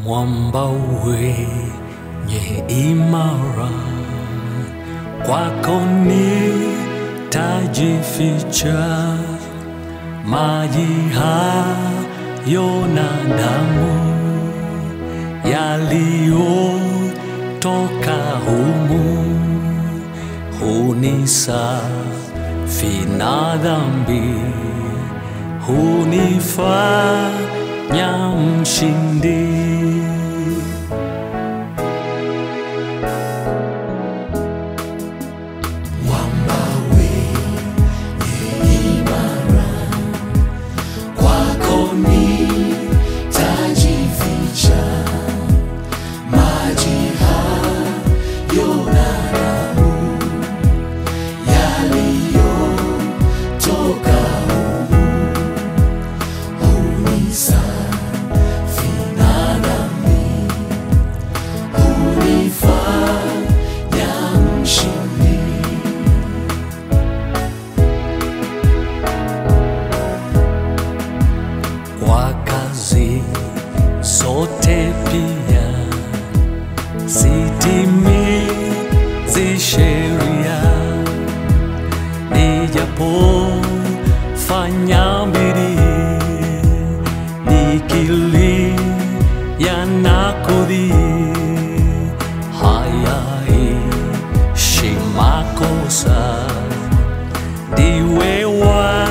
mwamba wenye imara, kwako nitajificha, maji hayo na damu yaliyotoka humu hunisafi na dhambi, hunifanya mshindi. kwako nitajificha, maji hayo na damu yaliyotoka humu hunisafi na dhambi, hunifanya mshindi. kwa kazi zote pia sitimizi sheria, nijapofanya bidii nikilia na kudhii, hayaishi makosa ndiwe wa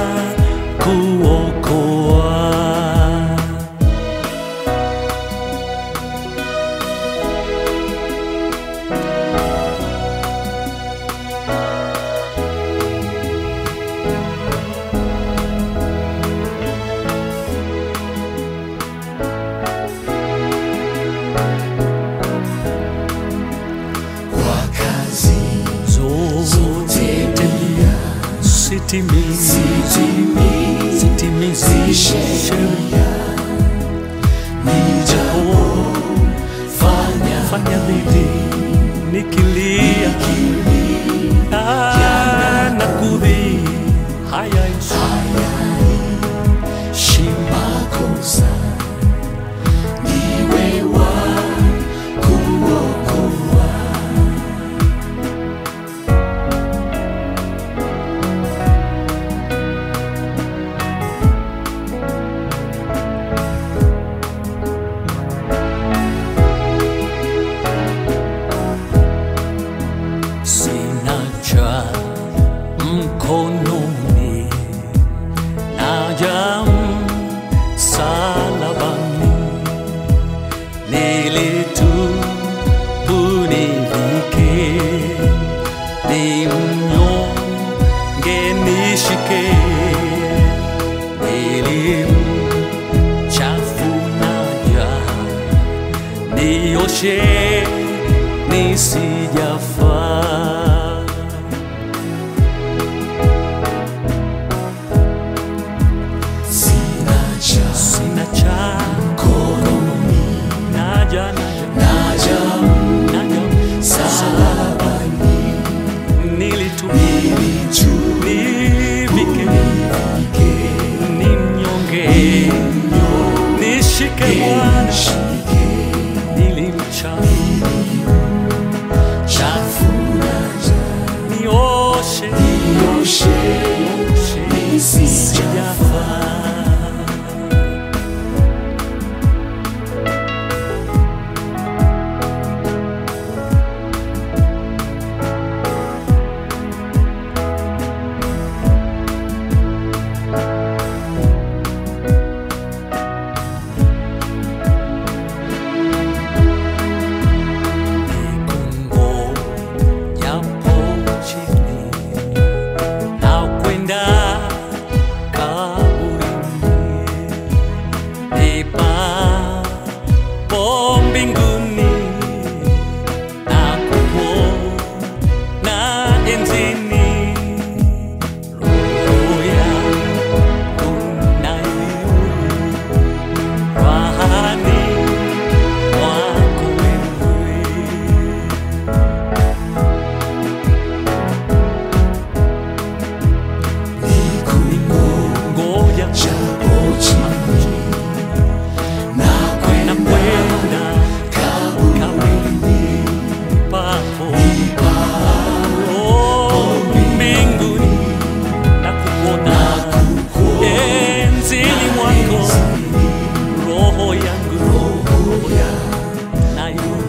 kuokoa. Kwa kazi Zote pia sitimizi sitimizi sitimizi sheria. sheria, nijapofanya fanya bidii nikilia Ah, na kudhii hayaishi makosa, ndiwe wa kuokoa. sina cha mkononi, naja msalabani, nilitubu nivike, ni mnyonge nishike, nilimchafu naja nioshe nisijafaa Sina cha sina cha mkononi, naja naja naja naja msalabani, nilitumia nilijua nivike ni mnyonge nishike Bwana nishike nilimcha cha yangu roho yangu nayo